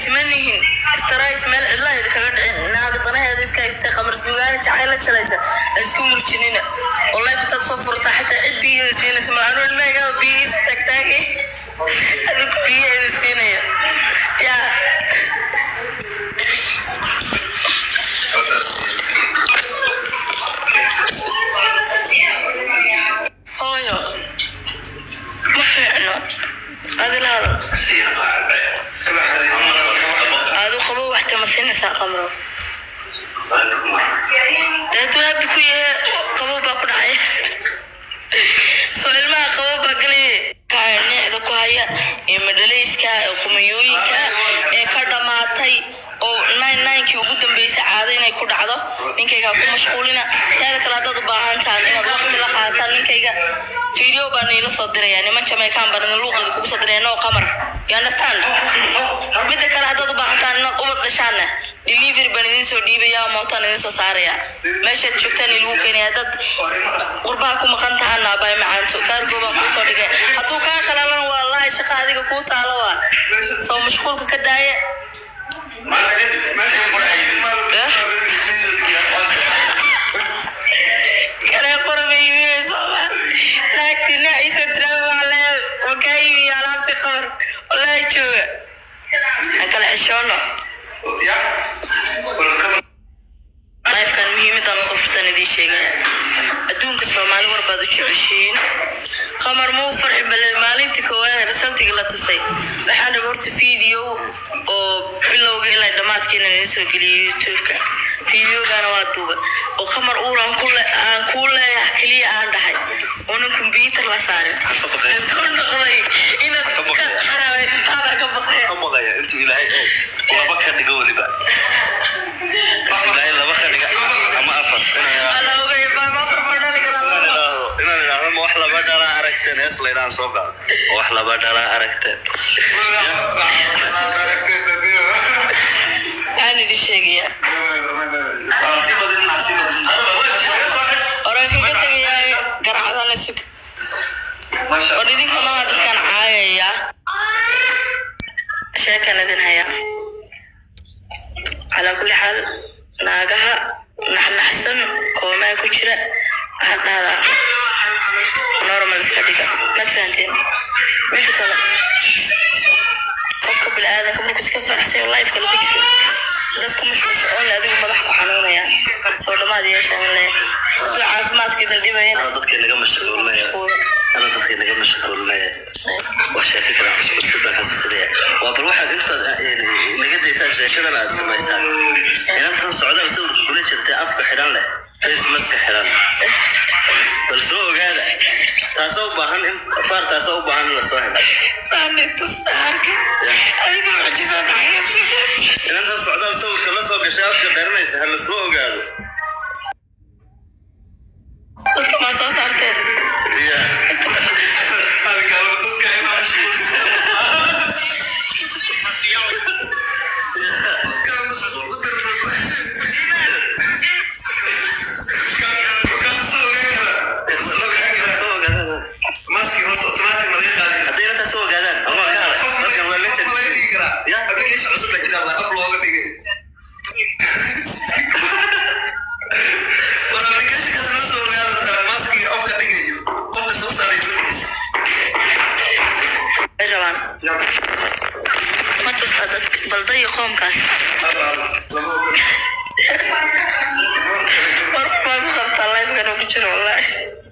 ismanihin istarays meel cidla idinkaga dhicin naaga danaheeda iska haystay qamar suugaana jacayl la jalaysa ha isku murjinina oo leeftaad soo furtaa xitaa cid biyaheeda siinaysa malaanu ilmahaygaa biyihiisa taagtaagay adigu biyaheeda siinaya yaa hooyo ma fiicno adilahada aadu qabo waxta ma siinaysaa qamro deetu habi ku yahe qabo baa ku dhacay soo ilmaha qabo baa galaya kaa neecda ku haya ee madhalayska ee qumayooyinka ee ka dhammaatay oo nine ninekii ugu dambeysay caado inay ku dhacdo ninkayga ha ku mashquulina teeda kale haddaad u baahan tahan inaad waqti la qaadataan ninkayga video baa niila soo diraya niman jamaican baa nina luuqeeda kugu soo diraya no qamar you understand midda kale haddaad u baahan tahan inaad ubad dhashaanna delivery baan idin soo dhiibaya mootaan idin soo saaraya meeshaad joogtaan ilagu keenaya dad qurbaha ku maqan tahana bay macaanto kaargo baan kuu soo dhigay hadduu kaa qalalana wallaahi shaqa adiga kuu taalo waa soo mashquulka ka daaya kanee qorabay iibinaysooma naagti naciisa drama waale wakaa iibiya alaabtii qabar wallaahi jooga aan kala ceshoono lifekan muhiimadaan soo furtaan idiin sheegaya adduunka soomaali war baad u jeceshihiin qamar muu farxi bale maalintii koowaad resultiga la tusay waxaan raba horta video oo bilowga ilaa dhammaadkiina idin soo geliyay youtube-ka videogana waa duuba oo qamar uuran ku le- aan kuu leeyahay keliya aan dhahay oonan computer la saarin soo noqday inaad ka xaraabay hadar ka baqaya maqaya intuu ilaahay laba ka dhigo weliba intuu ilaahay laba ka dhiga ama afar inaan Ala ogay baa ma farfadhani karaa idhaahdo inaan idhaahdo ma wax laba dhalaa aragteen hees laydhaan soo qaado ma wax laba dhalaa aragteen aan idin sheegayaa oran kaga tegayaa garacadana sug war idinka maaha dadkan caayaya sheekan idin haya calaa kulli xaal naagaha naxnaxsan koomaa ku jira waxaad dhahdaa normal iska dhiga ma fahanteen midda kale qofka bini-aadanka markuu iska faraxsay oo lifeka lagu jiro dadka mashquulsan oo le adigu madax ku xanuunaya soo dhamaad yeeshaan le hadduu caafimaadka idin dhibayana ana dadkay naga mashquulinaya ana dadkay naga mashquulinaya wax sheeko kale cusub cusub baan xasuusinaya waa bal waxaad intaad eh, naga daysaan sheekadan aad samaysaan inantan socdaal sawirka kula jirtay afka xidhan leh face maska xidhan bal soo ogaada taasoo u baahan in faar taasoo u baahan in lasoo helo saani tusaarka adiga mucjiso dhacay inantan socdaal sawirka la soo gashay afka qarinaysa ha lasoo ogaado dadka maa soo saarteen Ya. soo ogaadaan hadday inantaa soo ogaadaan ama ka hada markan waa legend ya ay rabaan ma tuska dadka baldayo qoomkaas war baa ku qabtaa lifekan ugu jiro wallaahi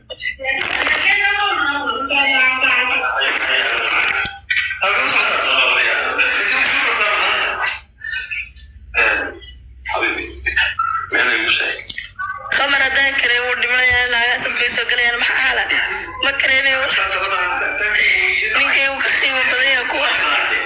qamar haddaan kareen wuu dhimanaya naagaha sabkay soo galayaan maxaa hala ma kareenayo ninkay uu ka qiimo badan yahay kuwaas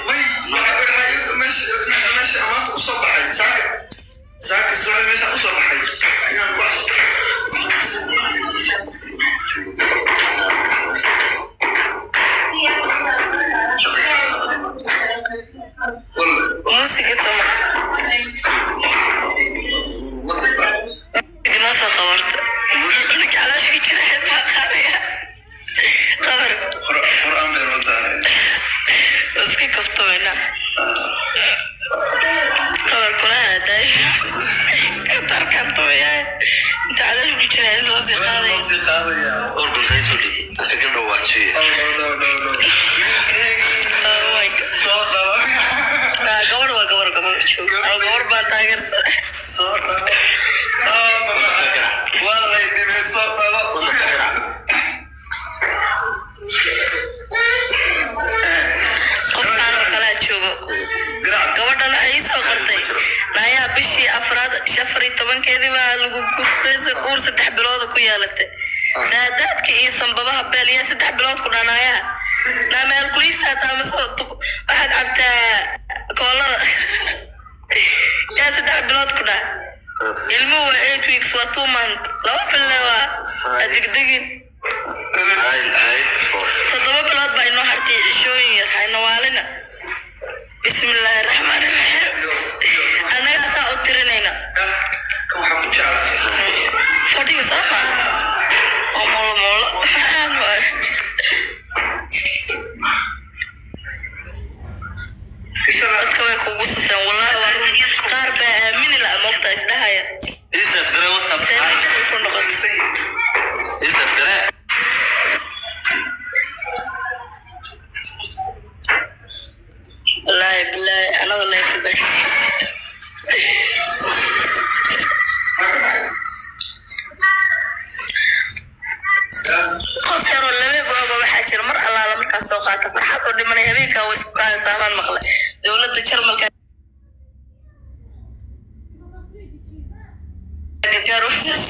muusiga tuma idinoo soo qabarta ninka caloosh ka jira xitaa qaadaya qabar iska kaftamayna qabarkuna aaday katarkan tumayaa inta caloosha ku jira is loo sii qaaday organ kaysoo dhib kaga dhawaajiye Oh my God. Ah, gabar waa gabar gabar joog Ah, gabar baa taageersan qofkaan oo kalaa joogo gabadhan waxay ii soo qortay naayaa bishii afraad afar iyo tobankeedii baa lagu guursaday uur saddex bilooda ku yeelatay saadaadka iyo sanbabaha beel yaa saddex bilood ku dhanaayaa naa meel kuliistaa taamaso waxaad cabtaa koolada yaa saddex bilood ku dhaa ilmuhu waa eight weeks waa two month laba bille waa adegdegin toddoba bilood baa inoo hartay cishooyin yar hayna waalina bismillaahi raxmaani raxiim annagaa saa u tirinayna fadhiga soo maa oo moolo moolo maxaan waay dadka way kugu saseen wallahi waa run qaar baa aamini la moogta isdhahaya isaf gare whatsapp see maxay ku noqotay isaf gare wallaahi bilaahi anada leefba qof yaroo laba gooba waxaa jira mar allaala markaas soo qaata farxad oo dhimanay habeenkaa way isku kaaysaa baan maqlay dowladda jarmalka gargaar ofis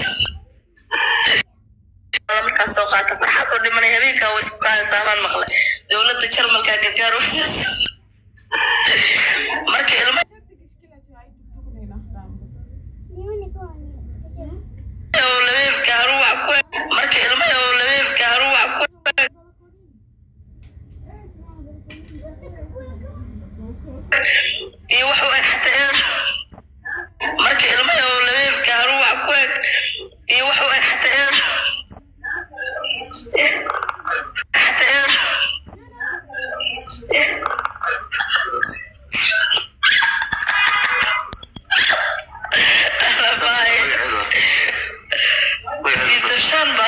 markaas soo qaata farxad oo dhimanay habeenkaa way isku kaaysaa baan maqlay dowladda jarmalka gargaar ofis marka ilmo oo labeebka aruuc ku marka ilmo oo labeebka aruuc ku iyo wax u eg xataa eer marka ilmo oo labeebka aruuc ku eg iyo wax u eg xataa eer xataa eer Siito shan ba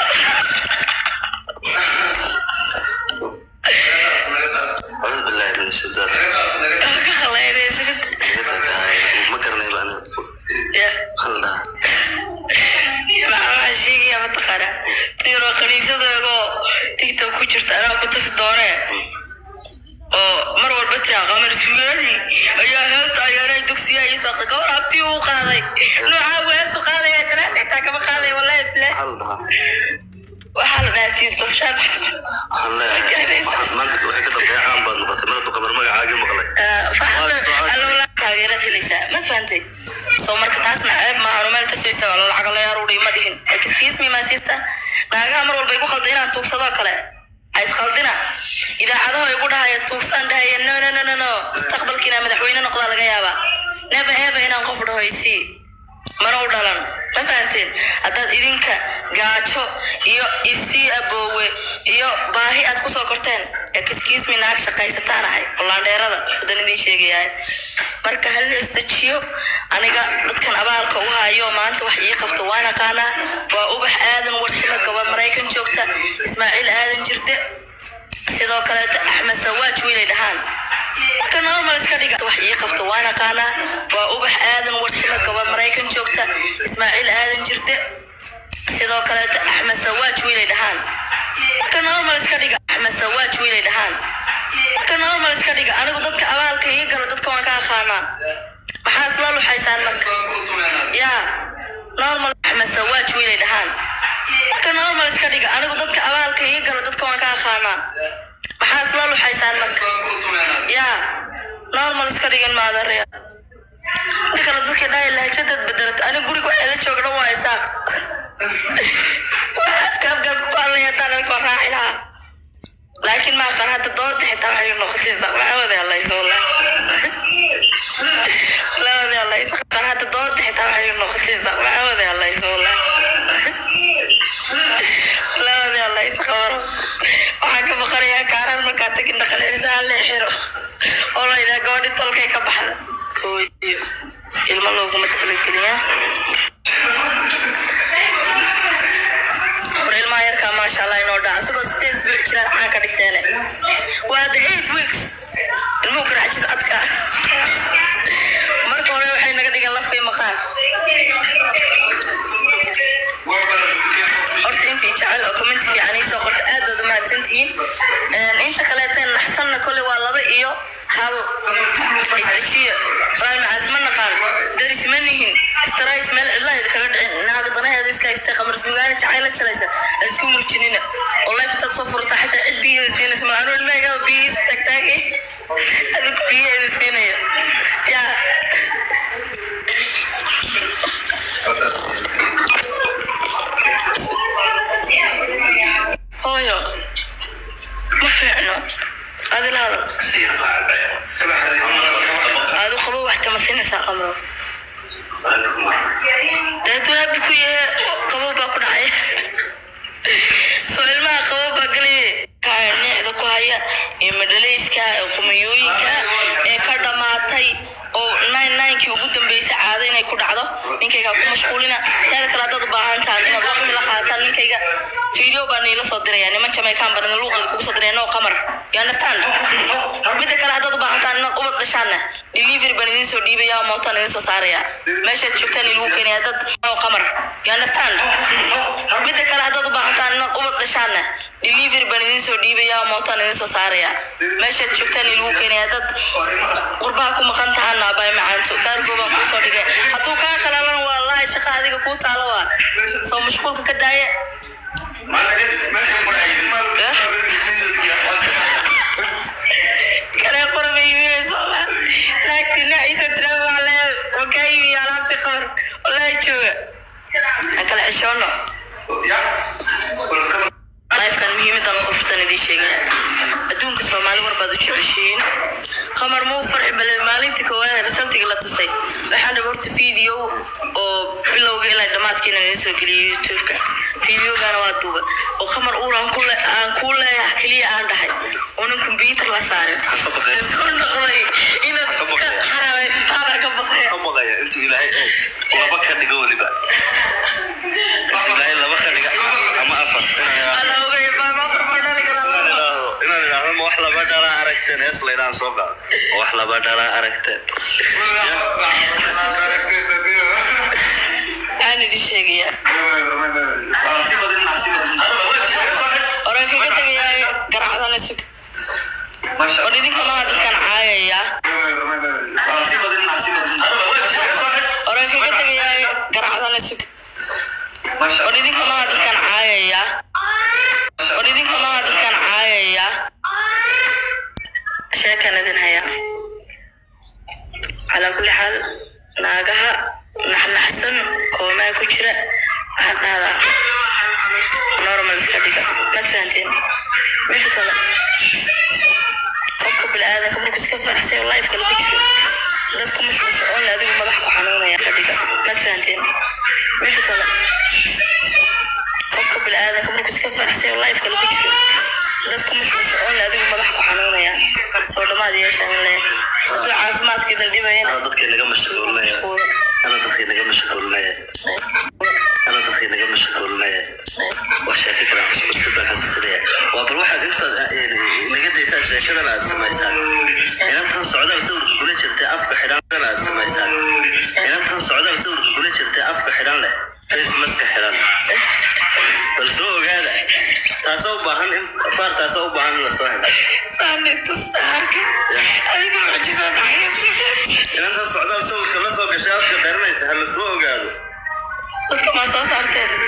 أعوذ بالله من الشيطان ka khaleynaysid ما قرني بأنا ya هلا maxaa waxaa sheegaya mataqaana tiro kaniisadeegoo tiktok ku jirta anaa ku tusi doone oo mar walba tira qamar sugaadi ayaa heesta ayaaray dugsiya iyo saaqa gawar abtii uu qaaday noocaa weesu qaadaya tanaan xitaa kama qaaday wallahi bilaah هلا waxaa la dhahaa siistafshaan هلا ما أنت وحكي تطبيع عام بعد ما تمرت وكمر ما عاجي مغلق alowla taageerad helaysaa ma fahantay soo marka taasna ceeb maahan meel tasaysa oo lacag la yaruuriy ma dhihin excuse me my sister naagaha mar walba igu qalda inaan tuugsadoo kale ha isqaldina idaacadaha igu dhahaya tuugsaan dhahaya no no no no no mustaqbalka inaan madaxweyne noqdaa laga yaabaa neba eba inaan qof dhaho isii mana u dhalan ma fahanteen haddaad idinka gaajo iyo isii aboowe iyo baahi aad kusoo korteen ee kiskiismi naag shaqaysataan ahay olaandheerada hadan idiin sheegayahay marka hal istajiyo aniga dadkan abaalka u hayo maanta wax ii qabto waan aqaanaa waa ubax aadan warsame gabad maraykan joogta ismaaciil aadan jirde sidoo kaleeta axmed sawaaj wiilay dhahaan marka normal iska dhiga wax ii qabto waan aqaanaa waa ubax aadan warsame gabad maraykan joogta ismaaciil aadan jirde sidoo kaleeta axmed sawaaj wiilay dhahaan marka normal iska dhiga axmed sawaaj wiilay dhahaan marka normal iska dhiga anigu dadka abaalka ii gala dadka waan ka aqaanaa maxaa isla luxaysaan marka yaa normal axmed sawaaj wiilay dhahaan marka normal iska dhiga anigu dadka abaalka ii gala dadka waan ka aqaanaa maxaa isla luxaysaan marka yaa normal iska dhigan maadaraya inta kale dadka dhahay lahjadaad bedelat aniga guriga waxay la joogna waa isaaq waa afka afgalka ku hadlaya haddaan alkoo raaci lahaa laakiin maa qan hadda dooda xitaa waxay noqotay isaaq maxamadi allaysa wallah labadi allaysa qan hadda dooda xitaa waxay noqotay isaaq maxamadi allaysa wallah labadi allaysa qabaro waxaan ka baqanayaa kaaraan markaa tagin dhaqancelisa hal lee xiro oo la yidhaha gabadhi tolkay ka baxda hooyo ilmo looguma talageliyaa war ilmaha yarkaa maasha allah inoo dhaca isagoo sideed isbuuc jiraad caan ka dhigteene waa the eight weeks ilmuhu garxajis adka marka hore waxay naga dhigan lafay maqaan horta intii jecel oo comment fiican iisoo qorta aad baad u mahadsantihiin inta kaleeteen naxsanna kole waa laba iyo hal isdeshiya walaal macaas ma naqaan daris ma nihin istarays meel cidlaheeda kaga dhicin naaga danaheeda iska haystay qamar suugaana jacayla shalaysa ay isku murjinina oo lifetaad soo furtaa xitaa cid biyaheeda siinaysa malanu ilmahayga biyihiisa taagtaagay adigu biyaheeda siinaya yaa hooyo ma fiicno adila hadal aadu qabo wax tamasinaysaa qamro daadu habi ku yahe qabo baa ku dhacay soo ilmaha qabo baa galaya kanicda ku haya ee madhalayska ee qumayooyinka ee ka dhammaatay oo nine ninekii ugu dambeysay caado inay ku dhacdo ninkayga ku mashquulina teeda kale haddaad u baahan tahan inaad waqti la qaadataan ninkayga video baa niila soo diraya niman jamaican barna luuqeeda kugu soo diraya no qamar you understand midda kale haddaad u baahan tahan inaad ubad dhashaanna delivery baan idiin soo dhiibaya mootaan idiin soo saaraya meeshaad joogtaan ilagu keenaya dad no qamar you understand midda kale haddaad u baahan tahan inaad ubad dhashaanna delivery baan idiin soo dhiibaya mootaan idiin soo saaraya meeshaad joogtaan ilagu keenaya dad qurbaha ku maqan tahana bay macaanto gaargo baan kuu soo dhigay hadduu kaa kalaalan wallaahi shaqa adiga kuu taalo waa soo mashquulka ka daaya kale qorba iibinayso naagti naciisa tiraab waa le wakaa iibiya alaabtii qabar wallaahi jooga aan kala xishoono lifekan muhiimadan soo furtan idiin sheegaya adduunka soomaali war baad u jeceshihiin qamar muu farxi bale maalintii koowaad resultiga la tusay waxaan dhaga horta video oo bilowga ilaa dhammaadkiina idiin soo geliyay youtubeka videogana waa duuba oo qamar uuran ku le- aan kuu leeyahay keliya aan dhahay oonan computer la saarin soo noqday inaad ka xaraabay qaadar ka baqaya maqaya intuu ilaahay laba ka dhigo weliba intuu ilaahay laba ka dhiga ama afar inaan alla ogay baama farma dhali karaa idhaahdo inaan idhaahdo ma wax laba dhalaa aragteen hees laydhaan soo qaado ma wax laba dhalaa aragteen aan idin sheegayaa oran kaga tegayaa garacdana sug war idinka maha dadkan caayaya oran kaga tegayaa garacdana sug war idinka maha dadkan caayaya war idinka maha dadkan caayaya sheekan idin haya calaa kulli xaal naagaha naxnaxsan koomaa ku jira waxaad dhahdaa normal iska dhiga ma fahanteen mida kale qofka biniaadanka markuu iska faraxsay oo life kale ku jiro dadka mashquulsa oon adigu madax ku xanuunaya ka dhiga ma fahanteen mida kale qofka biniaadanka markuu iska faraxsay oo life kale ku jiro dadka mashquulsa oon adigu madax ku xanuunaya soo dhamaad yeeshaan le hadduu caafimaadka idin dhibayana ana dadkii naga mashquulinaya ana dadkii naga mashquulinaya ana dadkii naga mashquulinaya waa sheeko kale aan cusub cusub baan xasuusinaya waa bal waxaad intaad naga daysaan sheekadan aad samaysaan inantan socdaal sawirka kula jirtay afka xidhan aad samaysaan inantan socdaal sawirka kula jirtay afka xidhan leh face maska xidhan bal soo ogaada taasoo u baahan in faar taasoo u baahan in lasoo helo Sani tusaarka adiga mucjisad inantan socdaal sawirka la soo gashay afka qiranaysa ha lasoo ogaado dadka maa soo saarteen